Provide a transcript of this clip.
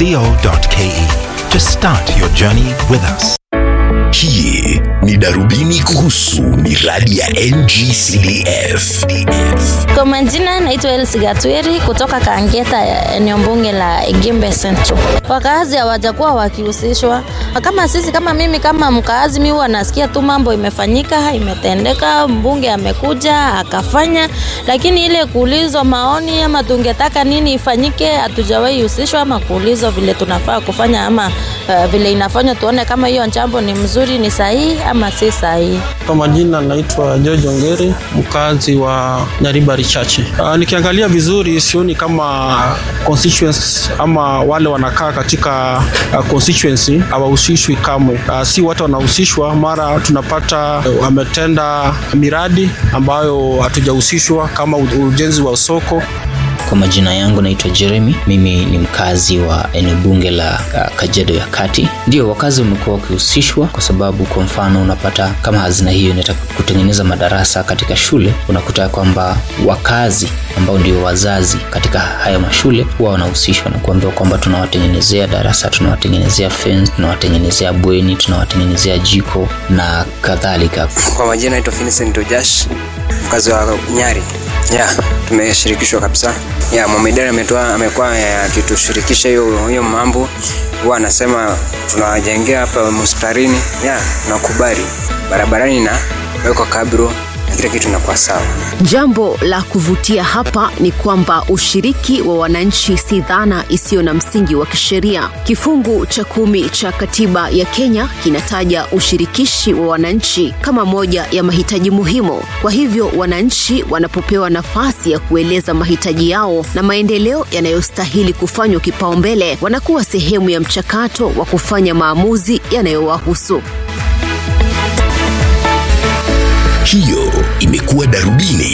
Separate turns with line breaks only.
www.ncc.go.ke to start your journey with us.
Hii ni darubini kuhusu miradi ya NGCDF.
Kwa majina naitwa Elsi Gatweri kutoka Kangeta, eneo bunge la Igimbe Central. Wakaazi hawajakuwa wakihusishwa kama sisi, kama mimi kama mkaazi, mi huwa nasikia tu mambo imefanyika, imetendeka, mbunge amekuja akafanya, lakini ile kuulizwa maoni ama tungetaka nini ifanyike, hatujawahi husishwa ama kuulizwa vile tunafaa kufanya ama uh, vile inafanywa, tuone kama hiyo jambo ni mzuri, ni sahihi ama si sahihi.
Kwa majina naitwa George Ongeri, mkazi wa Nyaribari Chache. Uh, nikiangalia vizuri sioni kama constituency ama wale wanakaa katika uh, constituency hawahusishwi kamwe. Uh, si watu wanahusishwa, mara tunapata uh, wametenda miradi ambayo hatujahusishwa kama ujenzi wa soko
kwa majina yangu naitwa Jeremy. Mimi ni mkazi wa eneo bunge la uh, Kajiado ya Kati. Ndio wakazi wamekuwa wakihusishwa, kwa sababu kwa mfano unapata kama hazina hiyo inataka kutengeneza madarasa katika shule, unakuta kwamba wakazi ambao ndio wazazi katika haya mashule huwa wanahusishwa na kuambiwa kwamba tunawatengenezea darasa, tunawatengenezea fence, tunawatengenezea bweni, tunawatengenezea jiko na kadhalika.
Kwa majina naitwa Vincent Ojash, mkazi wa Nyari ya tumeshirikishwa kabisa ya Mohamed ametoa amekuwa akitushirikisha hiyo hiyo mambo huwa anasema tunawajengea hapa mustarini ya nakubali barabarani na wekwa kabro na kila kitu inakuwa sawa.
Jambo la kuvutia hapa ni kwamba ushiriki wa wananchi si dhana isiyo na msingi wa kisheria. Kifungu cha kumi cha katiba ya Kenya kinataja ushirikishi wa wananchi kama moja ya mahitaji muhimu. Kwa hivyo, wananchi wanapopewa nafasi ya kueleza mahitaji yao na maendeleo yanayostahili kufanywa kipaumbele, wanakuwa sehemu ya mchakato wa kufanya maamuzi yanayowahusu.
Hiyo imekuwa darubini